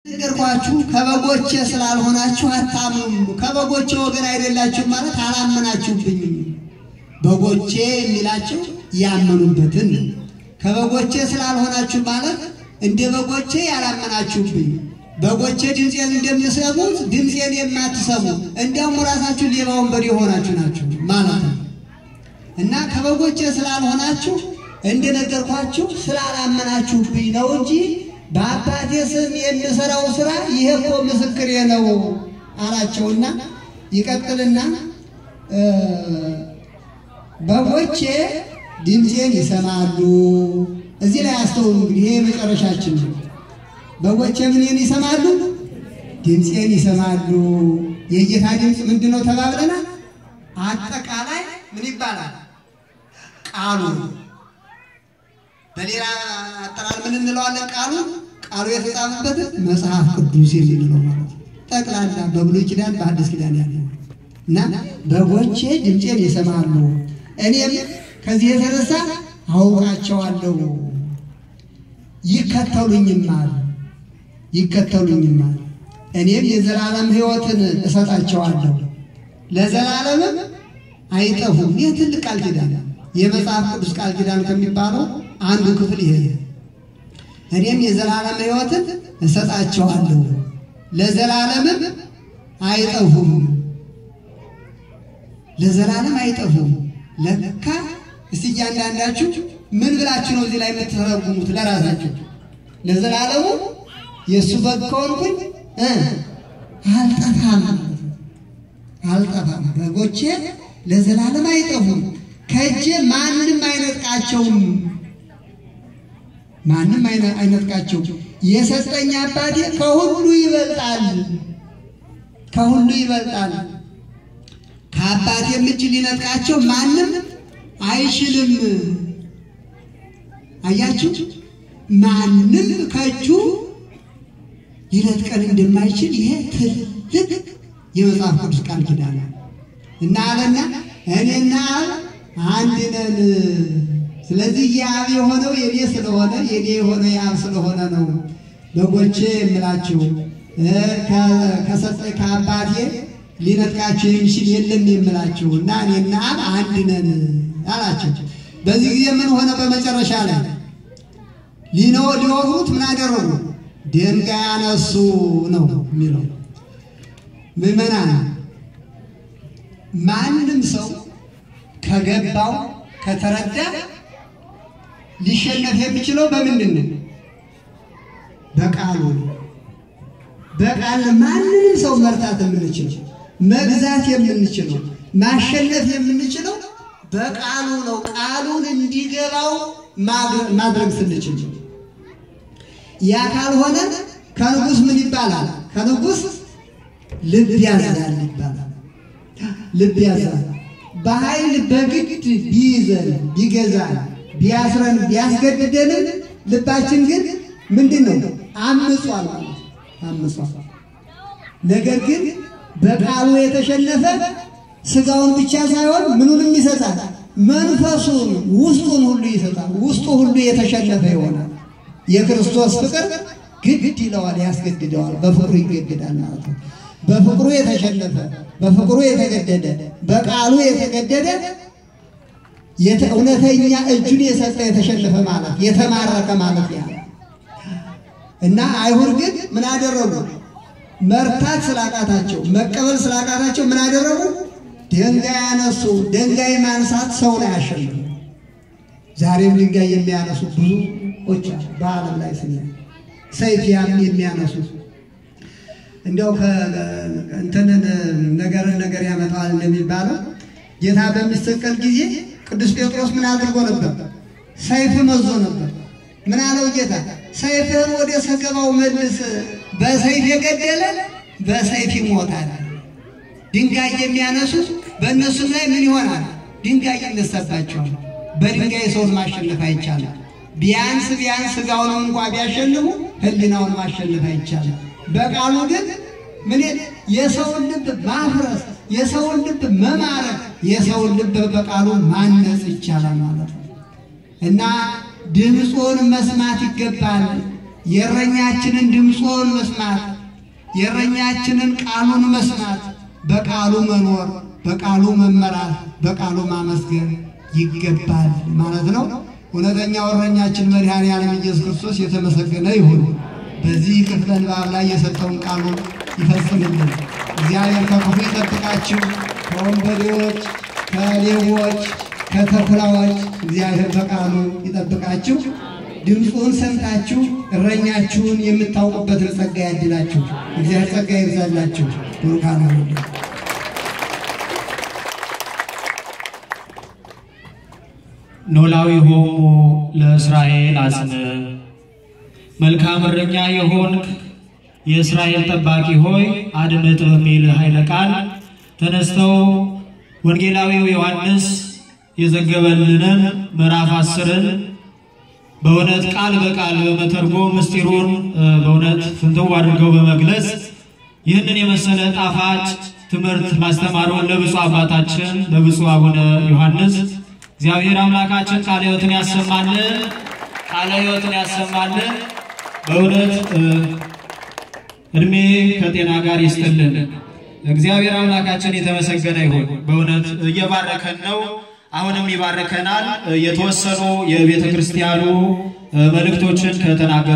ነገርኳችሁ ከበጎቼ ስላልሆናችሁ አታምኑም። ከበጎቼ ወገን አይደላችሁም ማለት አላመናችሁብኝም። በጎቼ የሚላቸው ያመኑበትን ከበጎቼ ስላልሆናችሁ ማለት እንደ በጎቼ ያላመናችሁብኝ በጎቼ ድምፄን እንደሚሰሙት ድምፄን የማትሰሙ እንዲያውም ራሳችሁ ሌባ ወንበዴ የሆናችሁ ናችሁ ማለት ነው። እና ከበጎቼ ስላልሆናችሁ እንደነገርኳችሁ ስላላመናችሁብኝ ነው እንጂ በአባቴ ስም የምሰራው ስራ ይሄ እኮ ምስክሬ ነው አላቸውና ይቀጥልና በጎቼ ድምፄን ይሰማሉ። እዚህ ላይ አስተውሉ። እንግዲህ ይሄ መጨረሻችን ነው። በጎቼ ምንን ይሰማሉ? ድምፄን ይሰማሉ። የጌታ ድምፅ ምንድን ነው ተባብለናል። አጠቃላይ ምን ይባላል? ቃሉ በሌላ አጠራር ምን እንለዋለን? ቃሉ ቃሉ የተጻፈበት መጽሐፍ ቅዱስ የምንለው ማለት ነው። ጠቅላላ በብሉይ ኪዳን በአዲስ ኪዳን ያለው እና በጎቼ ድምፄን ይሰማሉ፣ እኔም ከዚህ የተነሳ አውቃቸዋለሁ፣ ይከተሉኝማል ይከተሉኝማል እኔም የዘላለም ሕይወትን እሰጣቸዋለሁ ለዘላለምም አይጠፉም። ይህ ትልቅ ቃል ኪዳን የመጽሐፍ ቅዱስ ቃል ኪዳን ከሚባለው አንዱ ክፍል ይሄ እኔም የዘላለም ሕይወትን እሰጣቸዋለሁ ለዘላለምም አይጠፉም። ለዘላለም አይጠፉም። ለካ እስቲ እያንዳንዳችሁ ምን ብላችሁ ነው እዚህ ላይ የምትተረጉሙት? ለራሳችሁ ለዘላለሙ የእሱ በግ ከሆንኩኝ አልጠፋም አልጠፋም። በጎቼ ለዘላለም አይጠፉም፣ ከእጄ ማንም አይነጥቃቸውም፣ ማንም አይነጥቃቸውም። የሰጠኝ አባቴ ከሁሉ ይበልጣል፣ ከሁሉ ይበልጣል። ከአባቴም እጅ ሊነጥቃቸው ማንም አይችልም። አያችሁ፣ ማንም ከእጁ ሊነጥቀን እንደማይችል ይሄ ትልቅ የመጽሐፍ ቅዱስ ቃል ኪዳን ነው እና አለና እኔና አብ አንድ ነን። ስለዚህ የአብ የሆነው የኔ ስለሆነ የኔ የሆነው የአብ ስለሆነ ነው በጎቼ የምላችሁ ከሰጠኝ ከአባቴ ሊነጥቃችሁ የሚችል የለም የምላችሁ እና እኔና አብ አንድ ነን አላቸው። በዚህ ጊዜ ምን ሆነ? በመጨረሻ ላይ ሊነው ሊወግሩት ምን አደረጉ? ድንጋይ አነሱ ነው የሚለው። ምዕመናን ማንም ሰው ከገባው ከተረዳ ሊሸነፍ የሚችለው በምንድን ነው? በቃሉ ነው። በቃል ማንንም ሰው መርታት የምንችለው መግዛት የምንችለው ማሸነፍ የምንችለው በቃሉ ነው። ቃሉን እንዲገባው ማድረግ ስንችል ያ ካልሆነ ከንጉሥ ምን ይባላል? ከንጉሥ ልብ ያዛል ይባላል። ልብ ያዛል። በኃይል በግድ ቢይዘን ቢገዛን ቢያስረን ቢያስገድደንም ልባችን ግን ምንድን ነው? አምጿል ማለት አምጿል። ነገር ግን በቃሉ የተሸነፈ ስጋውን ብቻ ሳይሆን ምኑንም ይሰጣል፣ መንፈሱን ውስጡን ሁሉ ይሰጣል። ውስጡ ሁሉ የተሸነፈ ይሆናል። የክርስቶስ ፍቅር ግድ ይለዋል፣ ያስገድደዋል። በፍቅሩ ይገድዳል ማለት ነው። በፍቅሩ የተሸነፈ በፍቅሩ የተገደደ በቃሉ የተገደደ እውነተኛ እጁን የሰጠ የተሸነፈ ማለት የተማረከ ማለት ያ እና አይሁድ ግን ምን አደረጉ? መርታት ስላቃታቸው መቀበል ስላቃታቸው ምን አደረጉ? ድንጋይ ያነሱ። ድንጋይ ማንሳት ሰውን አያሸንፍም። ዛሬም ድንጋይ የሚያነሱ ብዙዎች በዓለም ላይ ስናይ ሰይፍ የሚያነሱ እንዲያው እንትንን ነገርን ነገር ያመጣዋል እንደሚባለው ጌታ በሚሰቀል ጊዜ ቅዱስ ጴጥሮስ ምን አድርጎ ነበር? ሰይፍ መዞ ነበር። ምን አለው ጌታ? ሰይፍህን ወደ ሰገባው መልስ፣ በሰይፍ የገደለ በሰይፍ ይሞታል። ድንጋይ የሚያነሱት በእነሱም ላይ ምን ይሆናል? ድንጋይ ይነሳባቸዋል። በድንጋይ ሰውን ማሸነፍ አይቻልም። ቢያንስ ቢያንስ ስጋውንም እንኳ ቢያሸንፉ ሕሊናውን ማሸነፍ አይቻልም። በቃሉ ግን ምን የሰውን ልብ ማፍረስ፣ የሰውን ልብ መማረክ፣ የሰውን ልብ በቃሉ ማነጽ ይቻላል ማለት ነው እና ድምፁን መስማት ይገባል። የእረኛችንን ድምፆን መስማት የእረኛችንን ቃሉን መስማት በቃሉ መኖር በቃሉ መመራት በቃሉ ማመስገን ይገባል ማለት ነው። እውነተኛው እረኛችን መድኃኔዓለም ኢየሱስ ክርስቶስ የተመሰገነ ይሁን። በዚህ ክፍለ ንባብ ላይ የሰጠውን ቃሉን ይፈጽምልን። እግዚአብሔር ከክፉ ይጠብቃችሁ፣ ከወንበዴዎች፣ ከሌቦች፣ ከተኩላዎች እግዚአብሔር በቃሉ ይጠብቃችሁ። ድምፁን ሰምታችሁ እረኛችሁን የምታውቁበትን ጸጋ ያድላችሁ። እግዚአብሔር ጸጋ ይብዛላችሁ። ቡሩካን ሁሉ ኖላዊ ሆሙ ለእስራኤል አጽን መልካም እረኛ የሆንክ የእስራኤል ጠባቂ ሆይ አድምጥ በሚል ኃይለ ቃል ተነስተው ወንጌላዊው ዮሐንስ የዘገበልንን ምዕራፍ አስርን በእውነት ቃል በቃል በመተርጎም ምስጢሩን በእውነት ፍንትው አድርገው በመግለጽ ይህንን የመሰለ ጣፋጭ ትምህርት ማስተማሩን ለብፁዕ አባታችን ለብፁዕ አቡነ ዮሐንስ እግዚአብሔር አምላካችን ቃለ ሕይወትን ያሰማልን፣ ቃለ ሕይወትን ያሰማልን። በእውነት እድሜ ከጤና ጋር ይስጥልን። እግዚአብሔር አምላካችን የተመሰገነ ይሁን። በእውነት እየባረከን ነው። አሁንም ይባርከናል። የተወሰኑ የቤተ ክርስቲያኑ መልእክቶችን ከተናገሩ